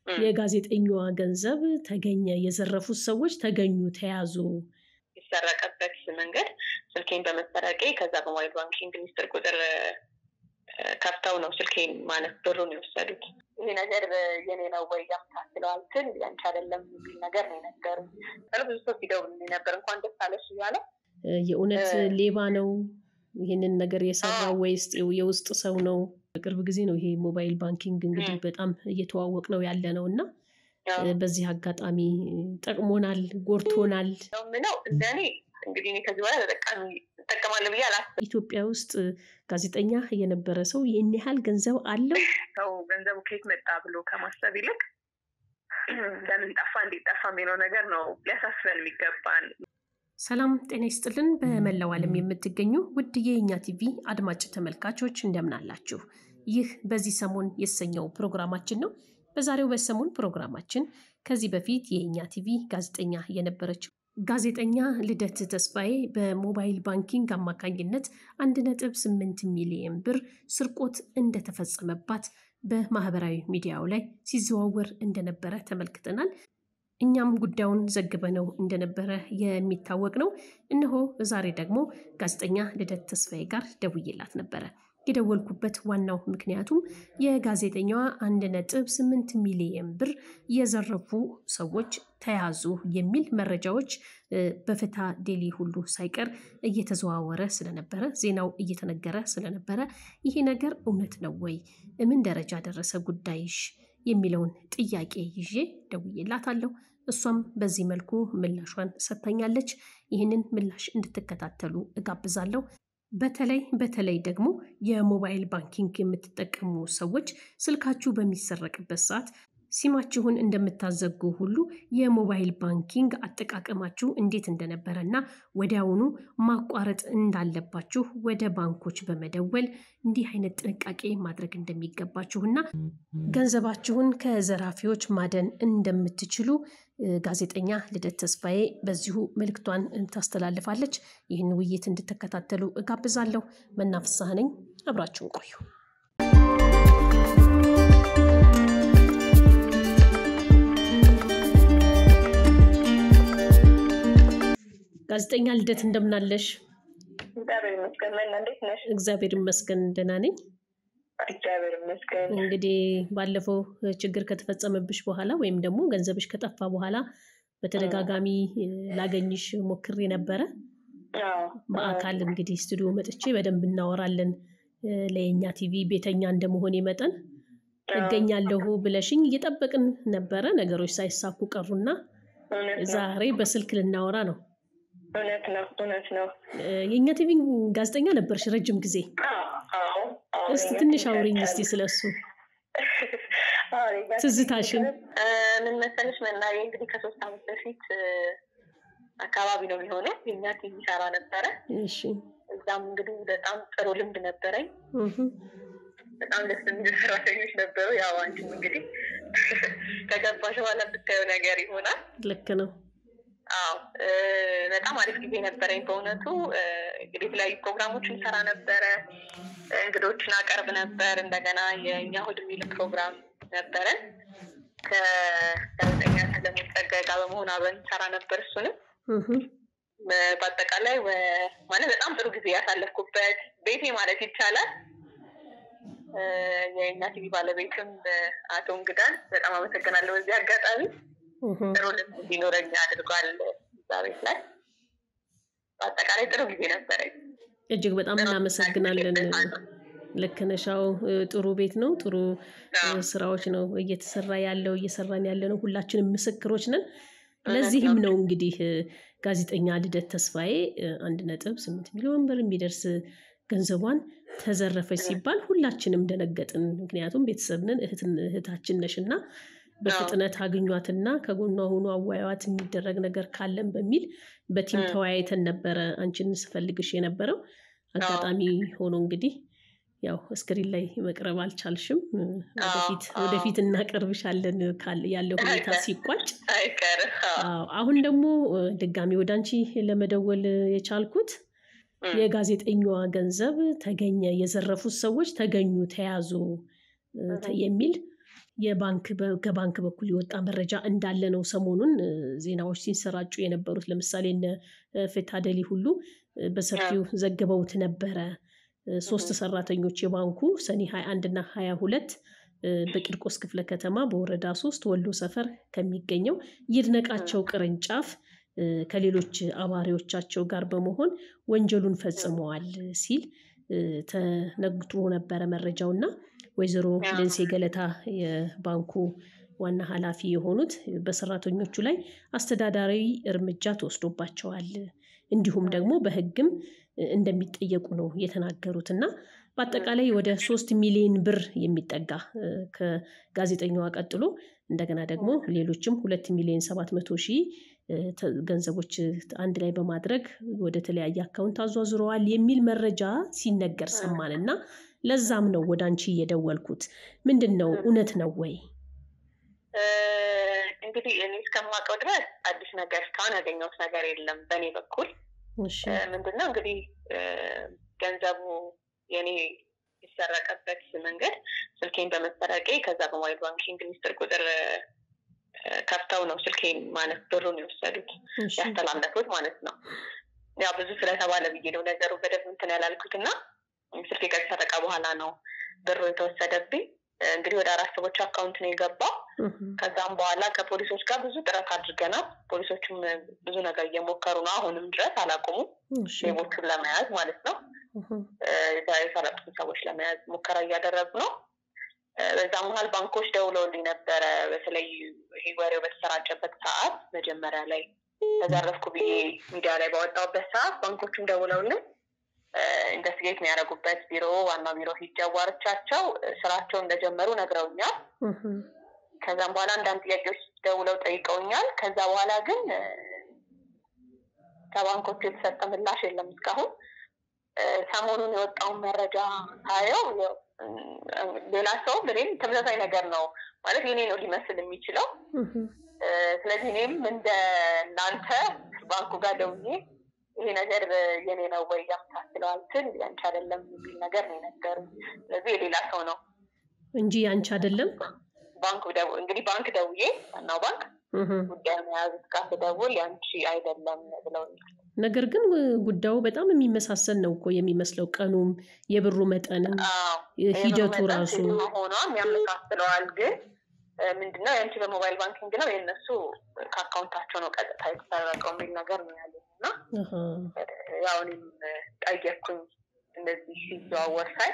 የጋዜጠኛዋ ገንዘብ ተገኘ፣ የዘረፉት ሰዎች ተገኙ፣ ተያዙ። የተሰረቀበት መንገድ ስልኬን በመሰረቄ ከዛ በሞባይል ባንኪንግ ሚስጥር ቁጥር ከፍተው ነው ስልኬን ማለት ብሩን የወሰዱት። ይሄ ነገር የኔ ነው ወይ ያምታስለዋል ስል ያንቺ አይደለም የሚል ነገር ነው የነገሩ። ብዙ ሰው ሲደውል ነበር እንኳን ደስ አለሽ እያለ የእውነት ሌባ ነው ይህንን ነገር የሰራው ወይስ የውስጥ ሰው ነው? በቅርብ ጊዜ ነው ይሄ ሞባይል ባንኪንግ እንግዲህ በጣም እየተዋወቅ ነው ያለ ነው እና በዚህ አጋጣሚ ጠቅሞናል፣ ጎርቶናል ምለው እንደኔ እንግዲህ እኔ ከዚህ በኋላ ተጠቃሚ እጠቀማለሁ ብዬ አላስብም። ኢትዮጵያ ውስጥ ጋዜጠኛ የነበረ ሰው ይህን ያህል ገንዘብ አለው። ሰው ገንዘቡ ከየት መጣ ብሎ ከማሰብ ይልቅ ለምን ጠፋ፣ እንዴት ጠፋ የሚለው ነገር ነው ሊያሳስበን የሚገባን። ሰላም ጤና ይስጥልን። በመላው ዓለም የምትገኙ ውድ የእኛ ቲቪ አድማጭ ተመልካቾች እንደምን አላችሁ? ይህ በዚህ ሰሞን የተሰኘው ፕሮግራማችን ነው። በዛሬው በሰሞን ፕሮግራማችን ከዚህ በፊት የእኛ ቲቪ ጋዜጠኛ የነበረችው ጋዜጠኛ ልደት ተስፋዬ በሞባይል ባንኪንግ አማካኝነት 1.8 ሚሊዮን ብር ስርቆት እንደተፈጸመባት በማህበራዊ ሚዲያው ላይ ሲዘዋወር እንደነበረ ተመልክተናል። እኛም ጉዳዩን ዘግበነው እንደነበረ የሚታወቅ ነው። እነሆ ዛሬ ደግሞ ጋዜጠኛ ልደት ተስፋዬ ጋር ደውዬላት ነበረ። የደወልኩበት ዋናው ምክንያቱም የጋዜጠኛዋ አንድ ነጥብ ስምንት ሚሊየን ብር የዘረፉ ሰዎች ተያዙ የሚል መረጃዎች በፍትሐ ዴሊ ሁሉ ሳይቀር እየተዘዋወረ ስለነበረ ዜናው እየተነገረ ስለነበረ ይሄ ነገር እውነት ነው ወይ? ምን ደረጃ ደረሰ ጉዳይሽ? የሚለውን ጥያቄ ይዤ ደውዬላታለሁ። እሷም በዚህ መልኩ ምላሿን ሰጥታኛለች። ይህንን ምላሽ እንድትከታተሉ እጋብዛለሁ። በተለይ በተለይ ደግሞ የሞባይል ባንኪንግ የምትጠቀሙ ሰዎች ስልካችሁ በሚሰረቅበት ሰዓት ሲማችሁን እንደምታዘጉ ሁሉ የሞባይል ባንኪንግ አጠቃቀማችሁ እንዴት እንደነበረ እና ወዲያውኑ ማቋረጥ እንዳለባችሁ ወደ ባንኮች በመደወል እንዲህ አይነት ጥንቃቄ ማድረግ እንደሚገባችሁ እና ገንዘባችሁን ከዘራፊዎች ማደን እንደምትችሉ ጋዜጠኛ ልደት ተስፋዬ በዚሁ መልእክቷን ታስተላልፋለች። ይህን ውይይት እንድትከታተሉ እጋብዛለሁ። መናፍሳህ ነኝ። አብራችሁን ቆዩ። ጋዜጠኛ ልደት እንደምናለሽ? እግዚአብሔር ይመስገን። መና እንዴት ነሽ? እግዚአብሔር ይመስገን ደህና ነኝ። እግዚአብሔር ይመስገን። እንግዲህ ባለፈው ችግር ከተፈጸመብሽ በኋላ ወይም ደግሞ ገንዘብሽ ከጠፋ በኋላ በተደጋጋሚ ላገኝሽ ሞክሬ ነበረ። በአካል እንግዲህ ስቱዲዮ መጥቼ በደንብ እናወራለን። ለየኛ ቲቪ ቤተኛ እንደመሆኔ መጠን እገኛለሁ ብለሽኝ እየጠበቅን ነበረ። ነገሮች ሳይሳኩ ቀሩና ዛሬ በስልክ ልናወራ ነው። እውነት ነው፣ እውነት ነው። የእኛ ቲቪ ጋዜጠኛ ነበርሽ ረጅም ጊዜ። እስቲ ትንሽ አውሪኝ እስቲ ስለሱ ትዝታሽን። ምን መሰለሽ መናዬ እንግዲህ ከሶስት ዓመት በፊት አካባቢ ነው የሚሆነው የእኛ ቲቪ ሰራ ነበረ። እሺ እዛም እንግዲህ በጣም ጥሩ ልምድ ነበረኝ። በጣም ደስ የሚሉ ሰራተኞች ነበሩ። ያው አንቺም እንግዲህ ከገባሽ በኋላ ብታየው ነገር ይሆናል። ልክ ነው። አዎ በጣም አሪፍ ጊዜ ነበረኝ በእውነቱ። እንግዲህ የተለያዩ ፕሮግራሞችን ሰራ ነበረ፣ እንግዶችን አቀርብ ነበር። እንደገና የእኛ እሑድ የሚል ፕሮግራም ነበረን ከጋዜጠኛ ሰለሞን ጸጋዬ ጋር በመሆን አብረን ሰራ ነበር። እሱንም በአጠቃላይ ማለት በጣም ጥሩ ጊዜ ያሳለፍኩበት ቤቴ ማለት ይቻላል። የእኛ ቲቪ ባለቤትም አቶ እንግዳን በጣም አመሰግናለሁ። በዚህ አጋጣሚ ጥሩ ልምድ እንዲኖረኝ አድርጓል እዛ ቤት ላይ። በአጠቃላይ ጥሩ ጊዜ ነበረኝ። እጅግ በጣም እናመሰግናለን። ልክ ነሽ። አዎ ጥሩ ቤት ነው። ጥሩ ስራዎች ነው እየተሰራ ያለው እየሰራን ያለ ነው። ሁላችንም ምስክሮች ነን። ለዚህም ነው እንግዲህ ጋዜጠኛ ልደት ተስፋዬ አንድ ነጥብ ስምንት ሚሊዮን ብር የሚደርስ ገንዘቧን ተዘረፈች ሲባል ሁላችንም ደነገጥን። ምክንያቱም ቤተሰብንን እህታችን ነሽ እና በፍጥነት አግኟትና ከጎኗ ሆኖ አዋያዋት የሚደረግ ነገር ካለን በሚል በቲም ተወያይተን ነበረ አንቺን ስፈልግሽ የነበረው። አጋጣሚ ሆኖ እንግዲህ ያው እስክሪን ላይ መቅረብ አልቻልሽም። ወደፊት ወደፊት እናቀርብሻለን ያለው ሁኔታ ሲቋጭ። አሁን ደግሞ ድጋሚ ወደ አንቺ ለመደወል የቻልኩት የጋዜጠኛዋ ገንዘብ ተገኘ፣ የዘረፉት ሰዎች ተገኙ፣ ተያዙ የሚል የባንክ ከባንክ በኩል የወጣ መረጃ እንዳለ ነው ሰሞኑን ዜናዎች ሲንሰራጩ የነበሩት። ለምሳሌ እነ ፌታደሊ ሁሉ በሰፊው ዘግበውት ነበረ። ሶስት ሰራተኞች የባንኩ ሰኔ 21 እና 22 በቂርቆስ ክፍለ ከተማ በወረዳ ሶስት ወሎ ሰፈር ከሚገኘው ይድነቃቸው ቅርንጫፍ ከሌሎች አባሪዎቻቸው ጋር በመሆን ወንጀሉን ፈጽመዋል ሲል ተነግሮ ነበረ መረጃው እና ወይዘሮ ልንሴ ገለታ የባንኩ ዋና ኃላፊ የሆኑት በሰራተኞቹ ላይ አስተዳዳራዊ እርምጃ ተወስዶባቸዋል እንዲሁም ደግሞ በሕግም እንደሚጠየቁ ነው የተናገሩት እና በአጠቃላይ ወደ ሶስት ሚሊዮን ብር የሚጠጋ ከጋዜጠኛዋ ቀጥሎ እንደገና ደግሞ ሌሎችም ሁለት ሚሊዮን ሰባት መቶ ሺህ ገንዘቦች አንድ ላይ በማድረግ ወደ ተለያየ አካውንት አዟዙረዋል የሚል መረጃ ሲነገር ሰማን እና ለዛም ነው ወደ አንቺ እየደወልኩት። ምንድን ነው እውነት ነው ወይ? እንግዲህ እኔ እስከማውቀው ድረስ አዲስ ነገር እስካሁን ያገኘሁት ነገር የለም በእኔ በኩል። ምንድነው እንግዲህ ገንዘቡ የኔ የተሰረቀበት መንገድ ስልኬን በመሰረቄ ከዛ በሞባይል ባንኪንግ ሚስጥር ቁጥር ከፍተው ነው ስልኬን ማለት ብሩን የወሰዱት ያስተላለፉት ማለት ነው። ያው ብዙ ስለተባለ ብዬ ነው ነገሩ በደንብ እንትን ያላልኩት እና ስልኬ ከተሰረቀ በኋላ ነው ብሩ የተወሰደብኝ። እንግዲህ ወደ አራት ሰዎች አካውንት ነው የገባው። ከዛም በኋላ ከፖሊሶች ጋር ብዙ ጥረት አድርገናል። ፖሊሶቹም ብዙ ነገር እየሞከሩ ነው። አሁንም ድረስ አላቆሙም፣ ሌቦቹን ለመያዝ ማለት ነው። የሰረቁትን ሰዎች ለመያዝ ሙከራ እያደረጉ ነው። በዛ መሀል ባንኮች ደውለውልኝ ነበረ። በተለይ ይሄ ወሬው በተሰራጨበት ሰዓት መጀመሪያ ላይ ተዘረፍኩ ብዬ ሚዲያ ላይ ባወጣሁበት ሰዓት ባንኮቹም ደውለውልኝ ኢንቨስቲጌት የሚያደርጉበት ቢሮ ዋና ቢሮ ሂጄ አዋርቻቸው ስራቸውን እንደጀመሩ ነግረውኛል። ከዛም በኋላ አንዳንድ ጥያቄዎች ደውለው ጠይቀውኛል። ከዛ በኋላ ግን ከባንኮቹ የተሰጠ ምላሽ የለም እስካሁን። ሰሞኑን የወጣውን መረጃ ሳየው ሌላ ሰው እኔም ተመሳሳይ ነገር ነው ማለት የኔ ነው ሊመስል የሚችለው። ስለዚህ እኔም እንደ እናንተ ባንኩ ጋር ደውዬ ይሄ ነገር የኔ ነው ወይ ያመሳስለዋል ስል ያንቺ አይደለም የሚል ነገር ነው የነገሩኝ። ስለዚህ የሌላ ሰው ነው እንጂ ያንቺ አይደለም። ባንክ እንግዲህ ባንክ ደውዬ ዋናው ባንክ ጉዳይ የያዙት ጋር ስደውል ያንቺ አይደለም ብለውኛል። ነገር ግን ጉዳዩ በጣም የሚመሳሰል ነው እኮ የሚመስለው፣ ቀኑም የብሩ መጠንም ሂደቱ ራሱ ሆኗም ያመሳስለዋል። ግን ምንድነው የአንቺ በሞባይል ባንኪንግ ነው የእነሱ ከአካውንታቸው ነው ቀጥታ የተሰረቀው የሚል ነገር ነው ያለኝ እና ያው እኔም ጠየቅኩኝ እንደዚህ ሲዘዋወር ሳይ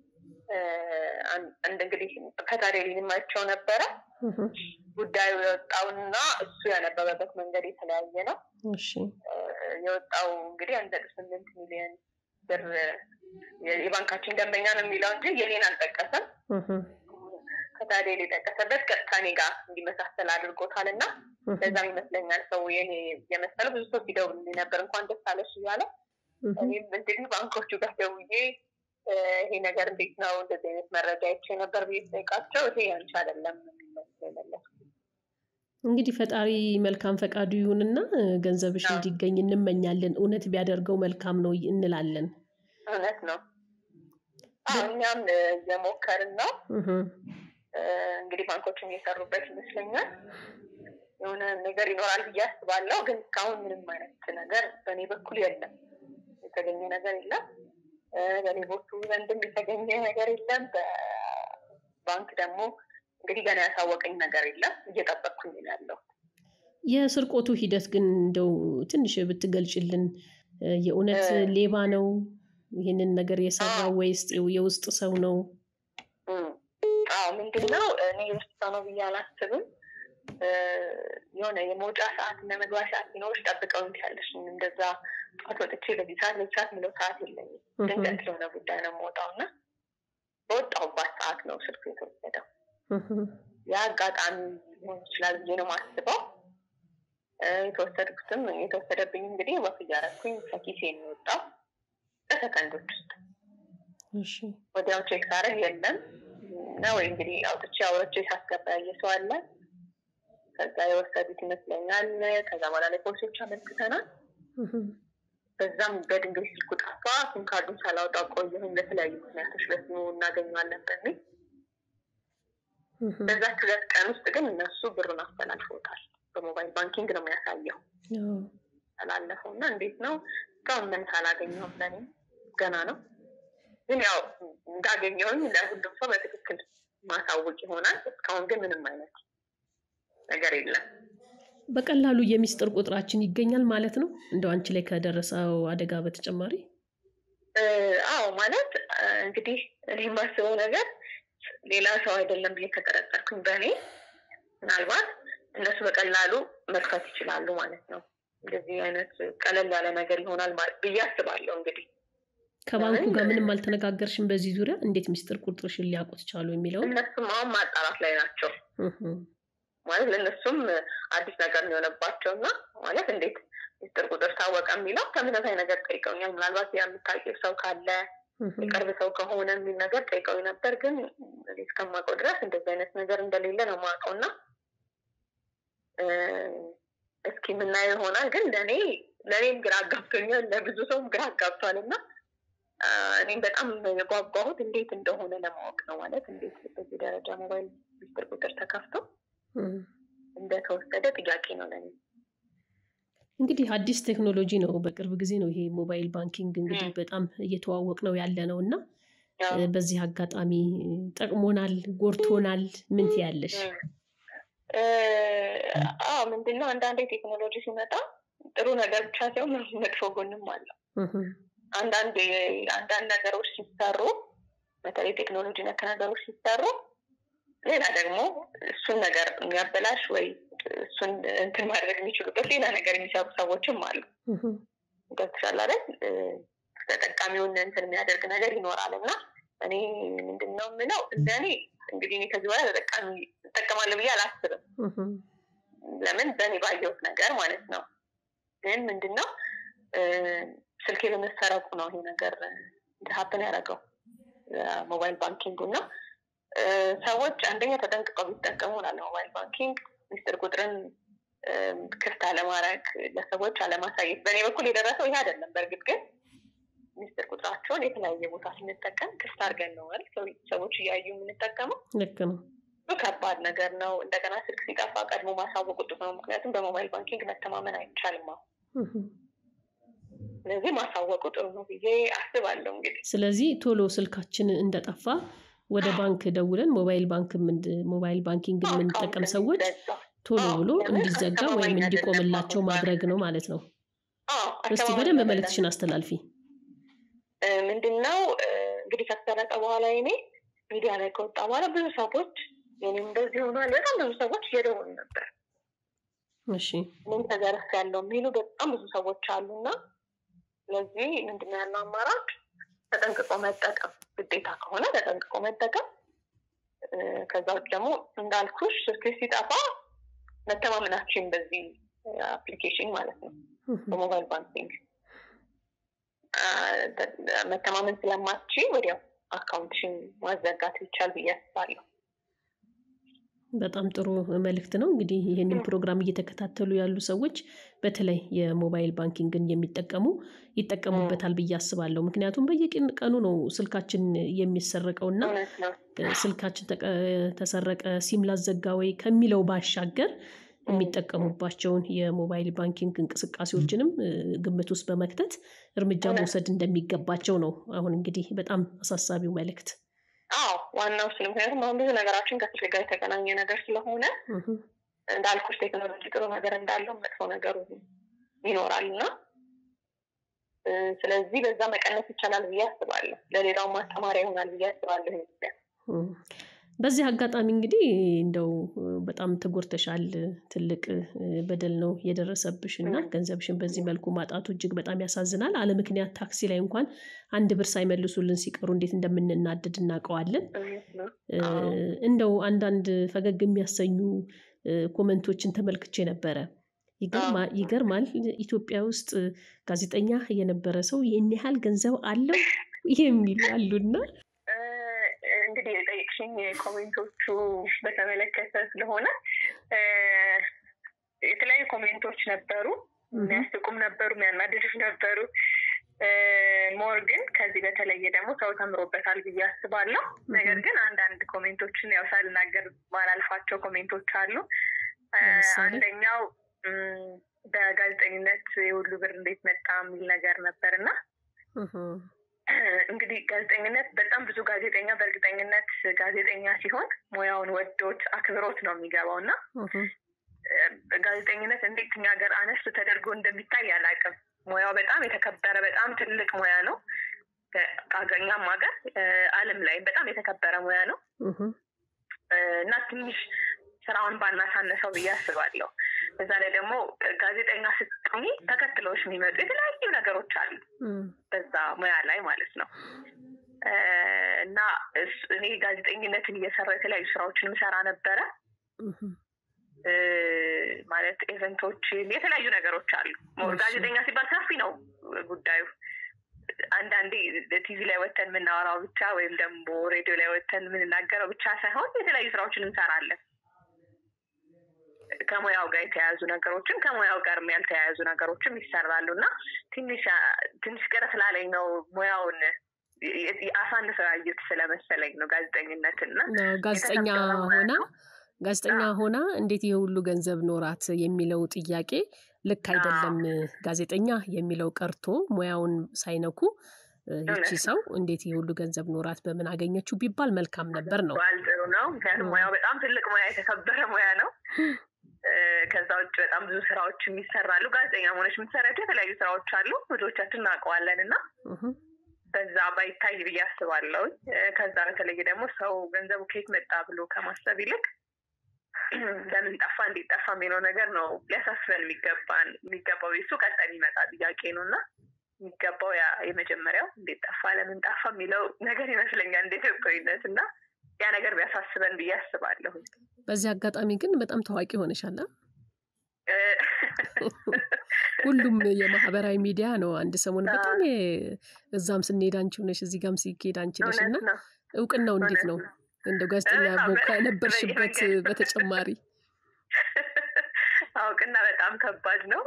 አንድ እንግዲህ ከታዲያ ማቸው ነበረ ጉዳዩ የወጣውና እሱ ያነበበበት መንገድ የተለያየ ነው። የወጣው እንግዲህ አንድ ነጥብ ስምንት ሚሊዮን ብር የባንካችን ደንበኛ ነው የሚለው እንጂ የኔን አልጠቀሰም። ከታዲያ የጠቀሰበት ቀጥታ እኔ ጋር እንዲመሳሰል አድርጎታል እና ለዛም ይመስለኛል ሰው የኔ የመሰለው ብዙ ሰው ሲደውልልኝ ነበር እንኳን ደስ አለሽ እያለ እኔም እንግዲህ ባንኮቹ ጋር ደውዬ ይሄ ነገር እንዴት ነው እንደዚህ አይነት መረጃ አይቼ ነበር ብዬ ስጠይቃቸው ይሄ ያንቺ አይደለም የሚመስለው የመለስኩት። እንግዲህ ፈጣሪ መልካም ፈቃዱ ይሁንና ገንዘብሽ እንዲገኝ እንመኛለን። እውነት ቢያደርገው መልካም ነው እንላለን። እውነት ነው። እኛም እየሞከርን ነው። እንግዲህ ባንኮችም እየሰሩበት ይመስለኛል። የሆነ ነገር ይኖራል ብዬ አስባለሁ። ግን እስካሁን ምንም አይነት ነገር በእኔ በኩል የለም፣ የተገኘ ነገር የለም። በሌቦቹ ዘንድም የተገኘ ነገር የለም። በባንክ ደግሞ እንግዲህ ገና ያሳወቀኝ ነገር የለም። እየጠበቅኩኝ ነው ያለው። የስርቆቱ ሂደት ግን እንደው ትንሽ ብትገልጭልን። የእውነት ሌባ ነው ይህንን ነገር የሰራው ወይስ የውስጥ ሰው ነው? አዎ ምንድን ነው እኔ የውስጥ ሰው ነው ብዬ አላስብም። የሆነ የመውጫ ሰዓት እና መግቢያ ሰዓት ሲኖርሽ ጠብቀው ያለሽ እንደዛ ጠዋት ወጥቼ በዚህ ሰዓት በዚህ ሰዓት የሚለው ሰዓት የለኝም። ድንገት ስለሆነ ጉዳይ ነው የምወጣው እና በወጣሁባት ሰዓት ነው ስልኩ የተወሰደው። ያ አጋጣሚ ሊሆን ይችላል ብዬ ነው የማስበው። የተወሰድኩትም የተወሰደብኝ እንግዲህ ወፍ እያደረኩኝ ከኪሴ የሚወጣው በሰከንዶች ውስጥ ወዲያው ቼክ ሳደርግ የለም ነው ወይ እንግዲህ አውጥቼ አውርቼ ሳስገባ ያየ ሰው አለ። ከዛ የወሰዱት ይመስለኛል። ከዛ በኋላ ላይ ፖሊሶች አመልክተናል። በዛም በድንገት ስልኩ ጠፋ። ሲም ካርዱን ሳላወጣ ቆየሁኝ። ለተለያዩ ምክንያቶች በስሙ እናገኘዋለን በሚል በዛች ሁለት ቀን ውስጥ ግን እነሱ ብሩን አስተላልፎታል። በሞባይል ባንኪንግ ነው የሚያሳየው ተላለፈው እና እንዴት ነው እስካሁን ምን ሳላገኘሁም ለኔ ገና ነው። ግን ያው እንዳገኘውኝ ለሁሉም ሰው በትክክል ማሳወቅ ይሆናል። እስካሁን ግን ምንም አይነት ነገር የለም። በቀላሉ የሚስጥር ቁጥራችን ይገኛል ማለት ነው። እንደው አንቺ ላይ ከደረሰው አደጋ በተጨማሪ አዎ፣ ማለት እንግዲህ እኔ የማስበው ነገር ሌላ ሰው አይደለም ብዬ ከጠረጠርኩኝ በእኔ ምናልባት እነሱ በቀላሉ መክፈት ይችላሉ ማለት ነው። እንደዚህ አይነት ቀለል ያለ ነገር ይሆናል ብዬ አስባለሁ። እንግዲህ ከባንኩ ጋር ምንም አልተነጋገርሽም በዚህ ዙሪያ እንዴት ሚስጥር ቁጥርሽን ሊያውቁት ቻሉ የሚለው እነሱም አሁን ማጣራት ላይ ናቸው። ማለት ለእነሱም አዲስ ነገር የሆነባቸው እና ማለት እንዴት ሚስጥር ቁጥር ታወቀ የሚለው ተመሳሳይ ነገር ጠይቀውኛል። ምናልባት የምታውቂው ሰው ካለ የቅርብ ሰው ከሆነ የሚል ነገር ጠይቀው ነበር። ግን እስከማውቀው ድረስ እንደዚህ አይነት ነገር እንደሌለ ነው የማውቀው እና እስኪ የምናየው ይሆናል። ግን ለእኔ ለእኔም ግራ አጋብቶኛል፣ ለብዙ ሰውም ግራ አጋብቷል እና እኔም በጣም የጓጓሁት እንዴት እንደሆነ ለማወቅ ነው። ማለት እንዴት በዚህ ደረጃ ሞባይል ሚስጥር ቁጥር ተከፍቶ እንደተወሰደ ጥያቄ ነው ለኔ። እንግዲህ አዲስ ቴክኖሎጂ ነው። በቅርብ ጊዜ ነው ይሄ ሞባይል ባንኪንግ እንግዲህ በጣም እየተዋወቅ ነው ያለ ነው እና በዚህ አጋጣሚ ጠቅሞናል፣ ጎርቶናል። ምን ትያለሽ? አዎ ምንድነው አንዳንዴ ቴክኖሎጂ ሲመጣ ጥሩ ነገር ብቻ ሳይሆን መጥፎ ጎንም አለው። አንዳንድ አንዳንድ ነገሮች ሲሰሩ በተለይ ቴክኖሎጂ ነክ ነገሮች ሲሰሩ ሌላ ደግሞ እሱን ነገር የሚያበላሽ ወይ እሱን እንትን ማድረግ የሚችሉበት ሌላ ነገር የሚሰሩ ሰዎችም አሉ። ገብቶሻል አይደል? ተጠቃሚውን እንትን የሚያደርግ ነገር ይኖራል እና እኔ ምንድን ነው የምለው እንደ እኔ እንግዲህ እኔ ከዚህ በኋላ ተጠቃሚ እጠቀማለሁ ብዬ አላስብም። ለምን በእኔ ባየሁት ነገር ማለት ነው። ግን ምንድን ነው ስልኬ በመሰረቁ ነው ይሄ ነገር ሀፕን ያደረገው ሞባይል ባንኪንጉ እና ሰዎች አንደኛ ተጠንቅቀው ቢጠቀሙ ላለ ሞባይል ባንኪንግ ሚስጥር ቁጥርን ክፍት አለማድረግ፣ ለሰዎች አለማሳየት። በእኔ በኩል የደረሰው ይሄ አይደለም። በእርግጥ ግን ሚስጥር ቁጥራቸውን የተለያየ ቦታ ስንጠቀም ክፍት አድርገን ነው ማለት ሰዎች እያዩ የምንጠቀመው። ልክ ነው። ከባድ ነገር ነው። እንደገና ስልክ ሲጠፋ ቀድሞ ማሳወቅ ጥሩ ነው። ምክንያቱም በሞባይል ባንኪንግ መተማመን አይቻልም አሁን ስለዚህ ማሳወቁ ጥሩ ነው ብዬ አስባለሁ። እንግዲህ ስለዚህ ቶሎ ስልካችን እንደጠፋ ወደ ባንክ ደውለን ሞባይል ባንክ ሞባይል ባንኪንግ የምንጠቀም ሰዎች ቶሎ ብሎ እንዲዘጋ ወይም እንዲቆምላቸው ማድረግ ነው ማለት ነው። እስቲ በደንብ መልእክትሽን አስተላልፊ። ምንድነው እንግዲህ ከተሰረቀ በኋላ እኔ ሚዲያ ላይ ከወጣ በኋላ ብዙ ሰዎች እኔም እንደዚህ ሆኗል። በጣም ብዙ ሰዎች እየደወሉ ነበር። እሺ ምን ተዘረፍ ያለው የሚሉ በጣም ብዙ ሰዎች አሉና ስለዚህ ምንድነው ያለው አማራጭ ተጠንቅቆ መጠቀም ግዴታ ከሆነ ተጠንቅቆ መጠቀም። ከዛ ውጭ ደግሞ እንዳልኩሽ ስልክ ሲጠፋ መተማመናችን በዚህ አፕሊኬሽን ማለት ነው በሞባይል ባንኪንግ መተማመን ስለማትች ወዲያው አካውንትሽን ማዘጋት ይቻል ብዬ አስባለሁ። በጣም ጥሩ መልእክት ነው። እንግዲህ ይህንን ፕሮግራም እየተከታተሉ ያሉ ሰዎች በተለይ የሞባይል ባንኪንግን የሚጠቀሙ ይጠቀሙበታል ብዬ አስባለሁ። ምክንያቱም በየቀኑ ነው ስልካችን የሚሰረቀው እና ስልካችን ተሰረቀ ሲም ላዘጋ ወይ ከሚለው ባሻገር የሚጠቀሙባቸውን የሞባይል ባንኪንግ እንቅስቃሴዎችንም ግምት ውስጥ በመክተት እርምጃ መውሰድ እንደሚገባቸው ነው። አሁን እንግዲህ በጣም አሳሳቢው መልእክት አዎ ዋናው እሱ ነው። ምክንያቱም አሁን ብዙ ነገራችን ከስልክ ጋር የተገናኘ ነገር ስለሆነ እንዳልኩሽ ቴክኖሎጂ ጥሩ ነገር እንዳለው መጥፎ ነገሩ ይኖራል እና ስለዚህ በዛ መቀነስ ይቻላል ብዬ አስባለሁ። ለሌላው ማስተማሪያ ይሆናል ብዬ አስባለሁ። ኢትዮጵያ በዚህ አጋጣሚ እንግዲህ እንደው በጣም ተጎድተሻል። ትልቅ በደል ነው የደረሰብሽ እና ገንዘብሽን በዚህ መልኩ ማጣቱ እጅግ በጣም ያሳዝናል። አለ ምክንያት ታክሲ ላይ እንኳን አንድ ብር ሳይመልሱልን ሲቀሩ እንዴት እንደምንናደድ እናውቀዋለን። እንደው አንዳንድ ፈገግ የሚያሰኙ ኮመንቶችን ተመልክቼ ነበረ። ይገርማል። ኢትዮጵያ ውስጥ ጋዜጠኛ የነበረ ሰው ይህን ያህል ገንዘብ አለው የሚሉ አሉና እንግዲህ የጠየቅሽኝ ኮሜንቶቹ በተመለከተ ስለሆነ የተለያዩ ኮሜንቶች ነበሩ። የሚያስቁም ነበሩ፣ የሚያናድዱም ነበሩ። ሞር ግን ከዚህ በተለየ ደግሞ ሰው ተምሮበታል ብዬ አስባለሁ። ነገር ግን አንዳንድ ኮሜንቶችን ያው ሳልናገር ማላልፋቸው ኮሜንቶች አሉ። አንደኛው በጋዜጠኝነት የሁሉ ብር እንዴት መጣ የሚል ነገር ነበር እና እንግዲህ ጋዜጠኝነት በጣም ብዙ ጋዜጠኛ በእርግጠኝነት ጋዜጠኛ ሲሆን ሙያውን ወዶት አክብሮት ነው የሚገባው እና ጋዜጠኝነት እንዴት እኛ ሀገር አነስ ተደርጎ እንደሚታይ አላውቅም። ሙያው በጣም የተከበረ በጣም ትልቅ ሙያ ነው። ከአገኛም ሀገር ዓለም ላይም በጣም የተከበረ ሙያ ነው እና ትንሽ ስራውን ባናሳነሰው ብዬ አስባለሁ። በዛ ላይ ደግሞ ጋዜጠኛ ስትሆኚ ተከትለውሽ የሚመጡ የተለያዩ ነገሮች አሉ በዛ ሙያ ላይ ማለት ነው እና እኔ ጋዜጠኝነትን እየሰራሁ የተለያዩ ስራዎችን ምሰራ ነበረ። ማለት ኤቨንቶችን የተለያዩ ነገሮች አሉ። ጋዜጠኛ ሲባል ሰፊ ነው ጉዳዩ። አንዳንዴ ቲቪ ላይ ወተን የምናወራው ብቻ ወይም ደግሞ ሬዲዮ ላይ ወተን የምንናገረው ብቻ ሳይሆን የተለያዩ ስራዎችን እንሰራለን። ከሙያው ጋር የተያያዙ ነገሮችን ከሙያው ጋር ያልተያያዙ ነገሮችም ይሰራሉ እና ትንሽ ትንሽ ቅር ስላለኝ ነው ሙያውን አሳንሰው ያዩት ስለመሰለኝ ነው ጋዜጠኝነትን እና ጋዜጠኛ ሆና ጋዜጠኛ ሆና እንዴት ይህ ሁሉ ገንዘብ ኖራት የሚለው ጥያቄ ልክ አይደለም። ጋዜጠኛ የሚለው ቀርቶ ሙያውን ሳይነኩ ይቺ ሰው እንዴት ይህ ሁሉ ገንዘብ ኖራት በምን አገኘችው ቢባል መልካም ነበር ነው። ጥሩ ነው። ምክንያቱም ሙያው በጣም ትልቅ ሙያ፣ የተከበረ ሙያ ነው። ከዛ ውጭ በጣም ብዙ ስራዎች ይሰራሉ። ጋዜጠኛ ሆነች የምትሰራቸው የተለያዩ ስራዎች አሉ። ብዙዎቻችን እናውቀዋለን እና በዛ ባይታይ ብዬ አስባለሁ። ከዛ በተለይ ደግሞ ሰው ገንዘቡ ከየት መጣ ብሎ ከማሰብ ይልቅ ለምን ጠፋ እንዴት ጠፋ የሚለው ነገር ነው ሊያሳስበን የሚገባን የሚገባው የሱ ቀጣይ የሚመጣ ጥያቄ ነው እና የሚገባው ያ የመጀመሪያው እንዴት ጠፋ ለምን ጠፋ የሚለው ነገር ይመስለኛል እንደ ኢትዮጵያዊነት እና ያ ነገር ቢያሳስበን ብዬ አስባለሁ። በዚህ አጋጣሚ ግን በጣም ታዋቂ ሆነሻል። ሁሉም የማህበራዊ ሚዲያ ነው። አንድ ሰሞን በጣም እዛም ስንሄድ አንቺ ነሽ፣ እዚህ ጋም ሲኬድ አንቺ ነሽ እና እውቅናው እንዴት ነው? እንደው ጋዜጠኛ ከነበርሽበት በተጨማሪ እውቅና በጣም ከባድ ነው።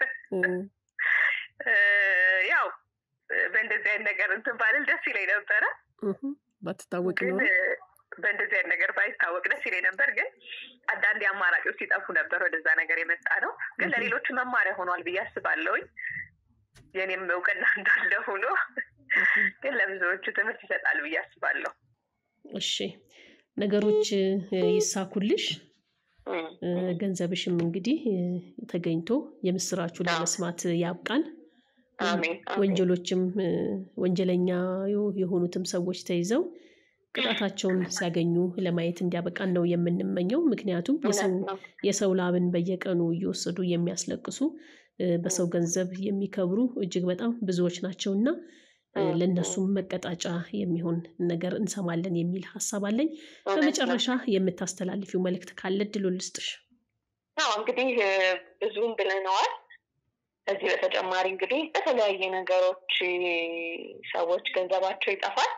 ያው በእንደዚህ አይነት ነገር እንትን ባልል ደስ ይለኝ ነበረ። ባትታወቅ ነው በእንደዚህ አይነት ነገር ባይታወቅ ደስ ይለኝ ነበር። ግን አንዳንድ አማራጮች ሲጠፉ ነበር ወደዛ ነገር የመጣ ነው። ግን ለሌሎቹ መማሪያ ሆኗል ብዬ አስባለሁኝ። የኔም እውቅና እንዳለ ሆኖ ግን ለብዙዎቹ ትምህርት ይሰጣል ብዬ አስባለሁ። እሺ ነገሮች ይሳኩልሽ። ገንዘብሽም እንግዲህ ተገኝቶ የምስራቹ ለመስማት ያብቃን። ወንጀሎችም ወንጀለኛ የሆኑትም ሰዎች ተይዘው ቅጣታቸውን ሲያገኙ ለማየት እንዲያበቃን ነው የምንመኘው። ምክንያቱም የሰው ላብን በየቀኑ እየወሰዱ የሚያስለቅሱ በሰው ገንዘብ የሚከብሩ እጅግ በጣም ብዙዎች ናቸው እና ለእነሱም መቀጣጫ የሚሆን ነገር እንሰማለን የሚል ሀሳብ አለኝ። በመጨረሻ የምታስተላልፊው መልእክት ካለ እድሉን ልስጥሽ። አዎ እንግዲህ ብዙም ብለነዋል። ከዚህ በተጨማሪ እንግዲህ በተለያየ ነገሮች ሰዎች ገንዘባቸው ይጠፋል።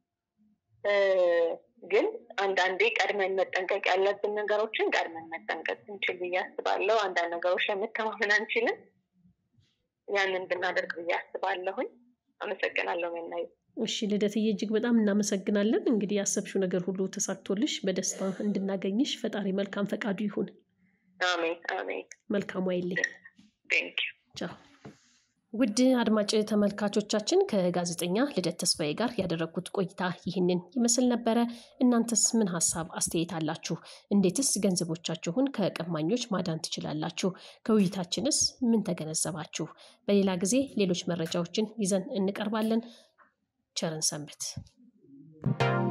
ግን አንዳንዴ ቀድመን መጠንቀቅ ያለብን ነገሮችን ቀድመን መጠንቀቅ እንችል ብዬ አስባለሁ። አንዳንድ ነገሮች ለመተማመን አንችልም። ያንን ብናደርግ ብዬ አስባለሁኝ። አመሰግናለሁ መናዩ። እሺ ልደትዬ፣ እጅግ በጣም እናመሰግናለን። እንግዲህ ያሰብሽው ነገር ሁሉ ተሳክቶልሽ በደስታ እንድናገኝሽ ፈጣሪ መልካም ፈቃዱ ይሁን። አሜን አሜን። መልካሙ አይልኝ። ቴንኪው ቻው። ውድ አድማጭ ተመልካቾቻችን ከጋዜጠኛ ልደት ተስፋዬ ጋር ያደረግኩት ቆይታ ይህንን ይመስል ነበረ። እናንተስ ምን ሀሳብ አስተያየት አላችሁ? እንዴትስ ገንዘቦቻችሁን ከቀማኞች ማዳን ትችላላችሁ? ከውይይታችንስ ምን ተገነዘባችሁ? በሌላ ጊዜ ሌሎች መረጃዎችን ይዘን እንቀርባለን። ቸርን ሰንብት።